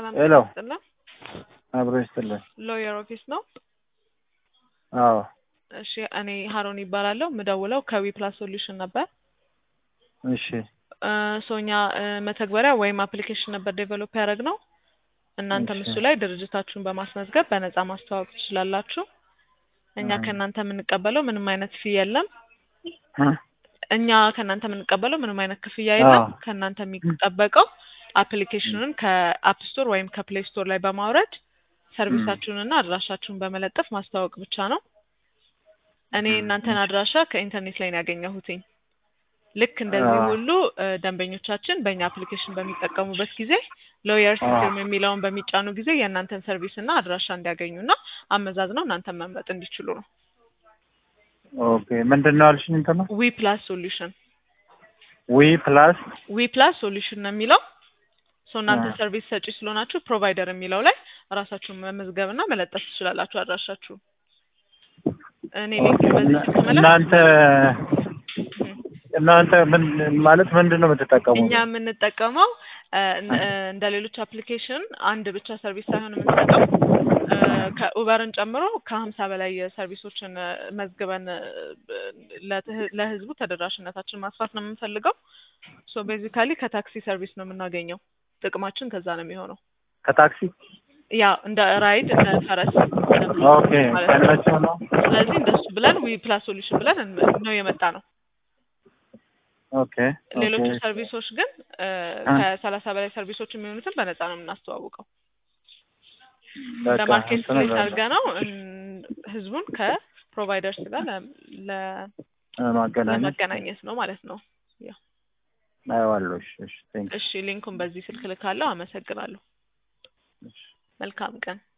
ሰላም ሄሎ ይስጥልን። አብሮ ይስጥልን። ሎየር ኦፊስ ነው። አዎ እሺ እኔ ሀሮን ይባላለሁ። ምደውለው ከዊ ፕላስ ሶሉሽን ነበር። እሺ ሶኛ መተግበሪያ ወይም አፕሊኬሽን ነበር ዴቨሎፕ ያደረግ ነው። እናንተም እሺ። እሱ ላይ ድርጅታችሁን በማስመዝገብ በነፃ ማስተዋወቅ ትችላላችሁ። እኛ እ። ከእናንተ የምንቀበለው ምንም አይነት ፊ የለም። እ? እኛ ከእናንተ የምንቀበለው ምንም አይነት ክፍያ የለም። አዎ። ከእናንተ የሚጠበቀው አፕሊኬሽኑን ከአፕ ስቶር ወይም ከፕሌይ ስቶር ላይ በማውረድ ሰርቪሳችሁንና አድራሻችሁን በመለጠፍ ማስተዋወቅ ብቻ ነው። እኔ እ፣ እናንተን እሺ። አድራሻ ከኢንተርኔት ላይ ነው ያገኘሁትኝ። ልክ እንደዚህ አዎ። ሁሉ እ፣ ደንበኞቻችን በእኛ አፕሊኬሽን በሚጠቀሙበት ጊዜ ሎየር አዎ። ሲስተም የሚለውን በሚጫኑ ጊዜ የእናንተን ሰርቪስ እና አድራሻ እንዲያገኙና አመዛዝነው እናንተን መምረጥ እንዲችሉ ነው። ኦኬ ምንድን ነው አልሽኝ? እንትን ነው ዊ ፕላስ ሶሉሽን ዊ ፕላስ ዊ ፕላስ ሶሉሽን ነው የሚለው ሶ እናንተ አ። ሰርቪስ ሰጪ ስለሆናችሁ ፕሮቫይደር የሚለው ላይ ራሳችሁን መመዝገብና መለጠፍ ትችላላችሁ አድራሻችሁ። እኔ ሊንክ ኦኬ በዚህ እና- ስትመለስ እናንተ እናንተ ምን ማለት ምንድን ነው የምትጠቀሙት? እኛ የምንጠቀመው እ፣ ን- እ፣ እንደ ሌሎች አፕሊኬሽን አንድ ብቻ ሰርቪስ ሳይሆን የምንሰጠው እ፣ ከኡበርን ጨምሮ ከሀምሳ በላይ ሰርቪሶችን እ፣ መዝግበን እ፣ ለትህ- ለህዝቡ ተደራሽነታችን ማስፋት ነው የምንፈልገው። ሶ ቤዚካሊ ከታክሲ ሰርቪስ ነው የምናገኘው። ጥቅማችን ከዛ ነው የሚሆነው። ከታክሲ ያ እንደ ራይድ እንደ ፈረስ ኦኬ ማለት ነው። ከነሱ ነው። ስለዚህ እንደሱ ብለን ዊ ፕላስ ሶሉሽን ብለን እን- ነው የመጣ ነው። ኦኬ ሌሎቹ ኦኬ ሰርቪሶች ግን እ፣ አ። ከሰላሳ በላይ ሰርቪሶች የሚሆኑትን በነፃ ነው የምናስተዋውቀው። በቃ ለማርኬት እንትን ፕሌስ እላለሁ። አድርገ ነው እን- ህዝቡን ከፕሮቫይደርስ ጋር ለ- ለ- ማገናኘት ለመገናኘት ነው ማለት ነው። ያ አየዋለሁ። እሺ እሺ ቴንክ እሺ ሊንኩን በዚህ ስልክ ልካለሁ። አመሰግናለሁ። መልካም ቀን።